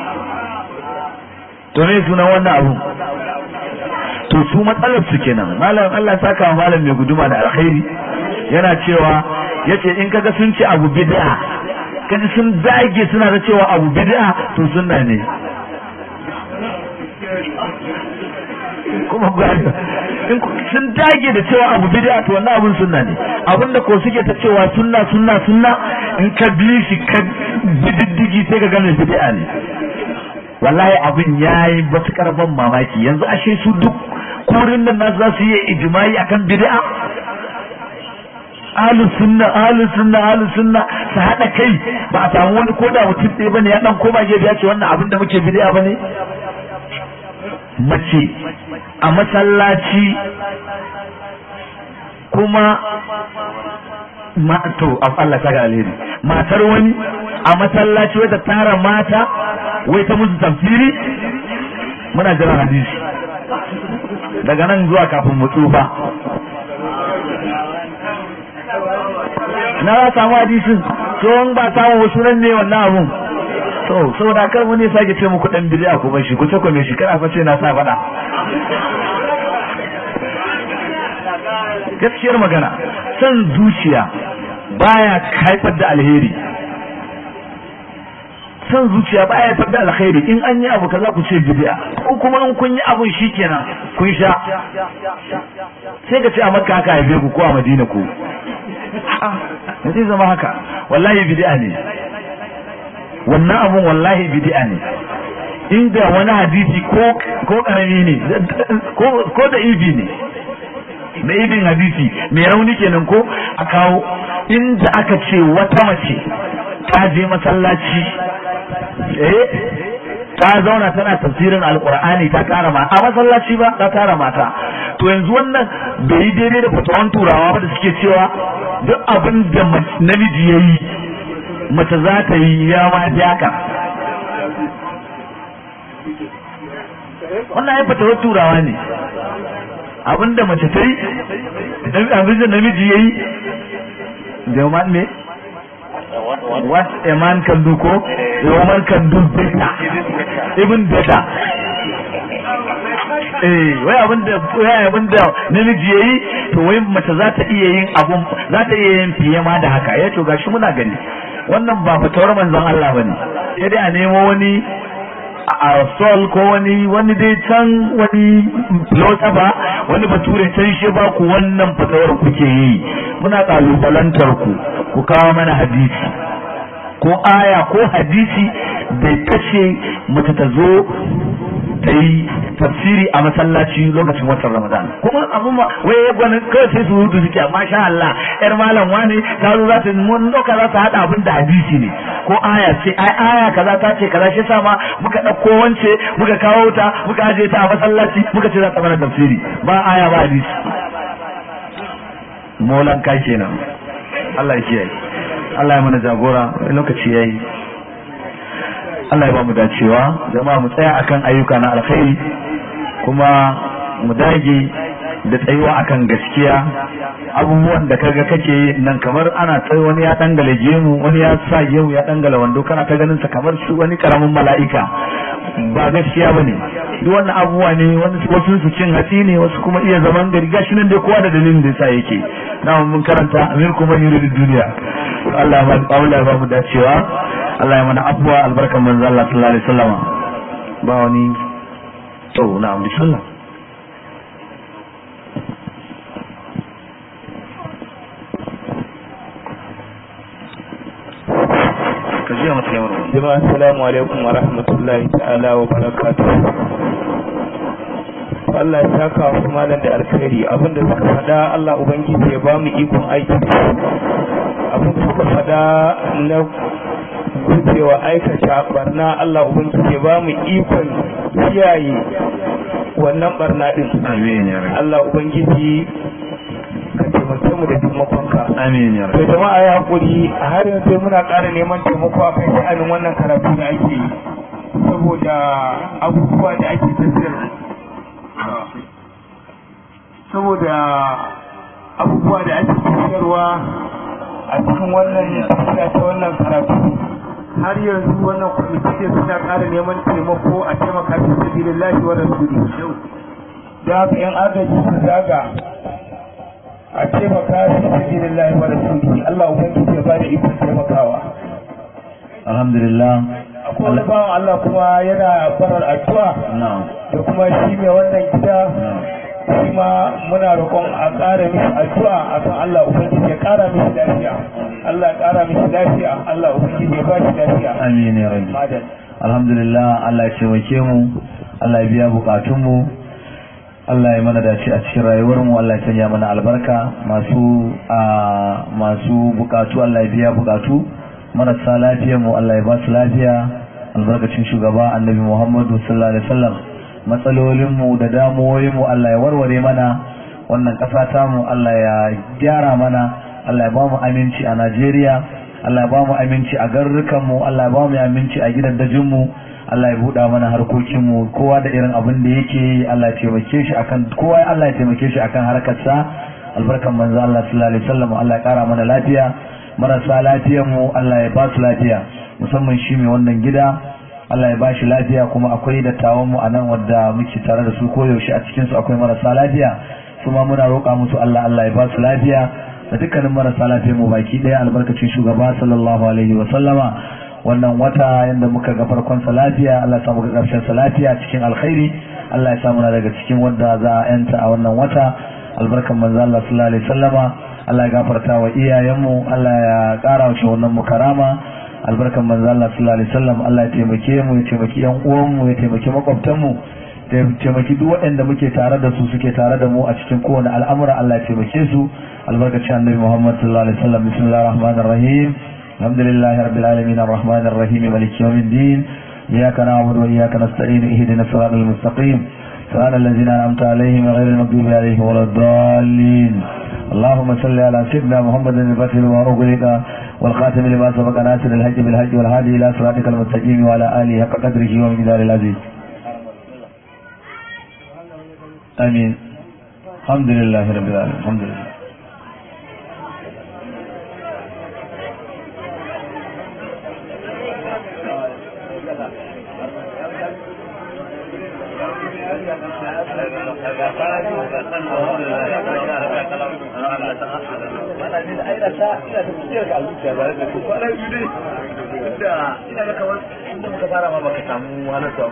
to ne sunan wannan abu to su matsalar su kenan malam Allah saka wa malam mai guduma da alkhairi yana cewa yace in kaga sun ce abu bid'a kaji sun dage suna da cewa abu bid'a to sunna ne kuma gani in sun dage da cewa abu bid'a to wannan abun sunna ne abinda ko suke ta cewa sunna sunna sunna in ka bi shi ka bididdigi sai ka gane bid'a ne wallahi abin yayi matukar ban mamaki yanzu ashe su duk kurin nan nasu za su yi ijimai akan bid'a ahlus sunna ahlus sunna ahlus sunna su hada kai ba a samu wani koda mutum ɗaya bane ya dan koma gefe ya ce wannan abin da muke bid'a bane mace a masallaci kuma ma to Allah ta ga alheri matar wani a masallaci wai ta tara mata wai ta musu tafsiri muna jiran hadisi daga nan zuwa kafin mu tsufa na za samu hadisin tsohon ba samun wasu nan ne wannan abun to saboda kar mu ne sake ce muku dan bid'a ku bar shi ku sako me shi kana fa ce na sa fada gaskiyar magana san zuciya baya haifar da alheri san zuciya baya haifar da alheri in an yi abu kaza ku ce bid'a ko kuma in kun yi abun shikenan kun sha sai ka ce a makka haka haife ku ko a madina ku a zai zama haka wallahi bid'a ne wannan abun wallahi bid'a ne inda wani hadisi ko ko karami ne ko da ibi ne na ibin hadisi mai rauni kenan ko a kawo inda aka ce wata mace ta je masallaci eh ta zauna tana tafsirin alkur'ani ta kara mata a masallaci ba ta kara mata to yanzu wannan bai yi daidai da fatawan turawa ba da suke cewa duk abin da namiji ya yi mace za ta yi ya ma haka wannan ya fatawar turawa ne abin da mace ta yi abin da namiji ya yi da ne what a man can do ko a woman can do better even better eh wai abin da wai abin da namiji yayi to wai mace za ta iya yin abun za ta iya yin fiye ma da haka ya to gashi muna gani wannan ba fatawar manzon Allah bane sai dai a nemo wani a sol ko wani wani dai can wani ba wani bature can shi ba ku wannan fatawar kuke yi muna kalubalantar ku ku kawo mana hadisi ko aya ko hadisi bai kashe mace ta zo ta yi tafsiri a masallaci lokacin watan ramadan kuma abun ma wai ya gwani kawai sai su hudu suke amma sha Allah yar malam wani ta zo za ta mun doka za ta hada abin da hadisi ne ko aya ce ai aya kaza ta ce kaza shi sa ma muka dauko wance muka kawo ta muka aje ta a masallaci muka ce za ta mana tafsiri ba aya ba hadisi molan kai kenan Allah ya kiyaye Allah ya mana jagora lokaci yayi Allah ya ba mu dacewa jama'a mu tsaya akan ayyuka na alkhairi kuma mu dage da tsayuwa akan gaskiya abubuwan da kaga kake nan kamar ana tsaye wani ya dangala gemu wani ya sa yau ya dangala wando kana ta ganin sa kamar su wani karamin mala'ika ba gaskiya bane duk wannan abubuwa ne wasu su cin hatsi ne wasu kuma iya zaman gari gashi nan dai kowa da dalilin da yasa yake na mun karanta amir kuma yuridu duniya Allah ya ba Allah ya ba mu dacewa Allah ya mana abuwa albarkan manzo Allah sallallahu alaihi wasallam ba wani to na'am bismillah ka ji mata yawar jama'a assalamu alaikum wa rahmatullahi ta'ala wa barakatuh Allah ya saka wa malam da alkhairi abinda suka faɗa Allah ubangiji ya ba mu ikon aiki abin da suka faɗa na gujewa aikata barna Allah ubangiji ya ba mu ikon kiyaye wannan barna din amin ya rabbi Allah ubangiji ka taimake mu da taimakonka amin ya to rabbi jama'a ya hakuri a har yanzu muna ƙara neman taimako a kan sha'anin wannan karatu da ake yi saboda abubuwa da ake tafiyar saboda abubuwa da ake tafiyarwa a cikin wannan tafiya ta wannan karatu har yanzu wannan kwamiti ne suna ƙara neman taimako a taimaka fi sabilillahi wa rasuli da haka yan agaji su zaga a taimaka fi sabilillahi wa rasuli Allah ubangiji ya bada ikon taimakawa alhamdulillah akwai wani bawan Allah kuma yana barar addu'a na'am da kuma shi mai wannan gida na'am shi ma muna roƙon a ƙara mishi addu'a akan Allah ubangiji ya ƙara mishi lafiya Allah ya ƙara mishi lafiya Allah ubangiji ya ba shi lafiya amin ya rabbi madal alhamdulillah Allah ya taimake mu Allah ya biya bukatun mu Allah ya mana dace a cikin rayuwar mu Allah ya sanya mana albarka masu a masu bukatu Allah ya biya bukatu marasa lafiyar mu Allah ya ba su lafiya albarkacin shugaba annabi Muhammadu sallallahu alaihi wasallam matsalolin mu da damuwoyin mu Allah ya warware mana wannan ƙasa ta mu Allah ya gyara mana Allah ya ba mu aminci a Najeriya Allah ya ba mu aminci a garrukan mu Allah ya ba mu aminci a gidajen mu Allah ya buɗa mana harkokin mu kowa da irin abin da yake yi Allah ya taimake shi akan kowa Allah ya taimake shi akan harkar sa albarkan manzo Allah sallallahu alaihi wasallam Allah ya kara mana lafiya marasa lafiyar mu Allah ya ba su lafiya musamman shi mai wannan gida Allah ya ba shi lafiya kuma akwai dattawan mu anan wadda muke tare da su koyaushe a cikin su akwai marasa lafiya kuma muna roƙa musu Allah Allah ya ba su lafiya da dukkanin marasa lafiyar mu baki ɗaya albarkacin shugaba sallallahu alaihi wa sallama wannan wata yanda muka ga farkon sa lafiya Allah ya samu ga ƙarshen sa lafiya cikin alkhairi Allah ya samu na daga cikin wanda za a yanta a wannan wata albarkan manzo Allah sallallahu alaihi wasallama Allah ya gafarta wa iyayenmu Allah ya ƙara wa wannan mu karama albarkan manzo Allah sallallahu alaihi wasallam Allah ya taimake mu ya taimaki yan uwan mu ya taimaki makwabtan mu taimaki duk waɗanda muke tare da su suke tare da mu a cikin kowane al'amura Allah ya taimake su albarkacin annabi Muhammad sallallahu alaihi wasallam bismillahir rahmanir rahim alhamdulillahi rabbil alamin arrahmanir rahim maliki yawmiddin iyyaka na'budu wa iyyaka nasta'in ihdinas siratal mustaqim صراط الذين أنعمت عليهم غير المغضوب عليهم ولا الضالين اللهم صل على سيدنا محمد الفتح لما أغلق والخاتم لما سبق ناصر الحج بالحج والهادي إلى صراطك المستقيم وعلى آله حق قدره ومقدار العزيز آمين الحمد لله رب العالمين الحمد لله ina ga kamar inda muka fara ma baka samu halarta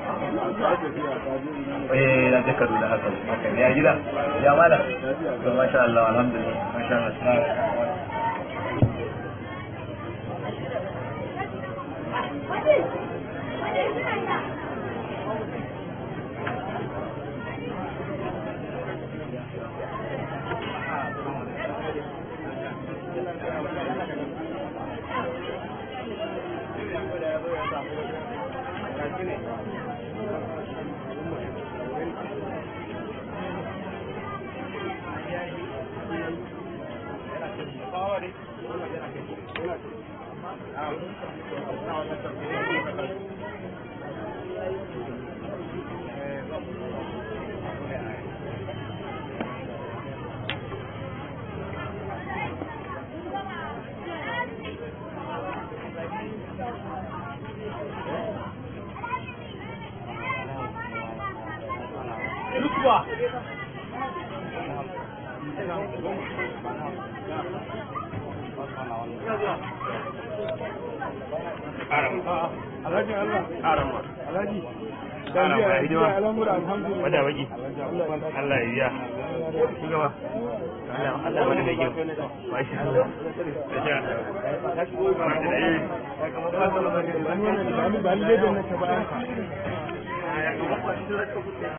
eh na je Kaduna haka haka ya gida ya mala to masha Allah alhamdulillah masha Allah Alhaji Allah. Arama. Alhaji. Arama ya hidima. Al'amura alhamdulillah. Wada baki. Allah ya biya. Shugaba. Allah Allah wani mai kyau. Masha Allah. Masha Allah. Ba ni ba ni da na ta bayan ka.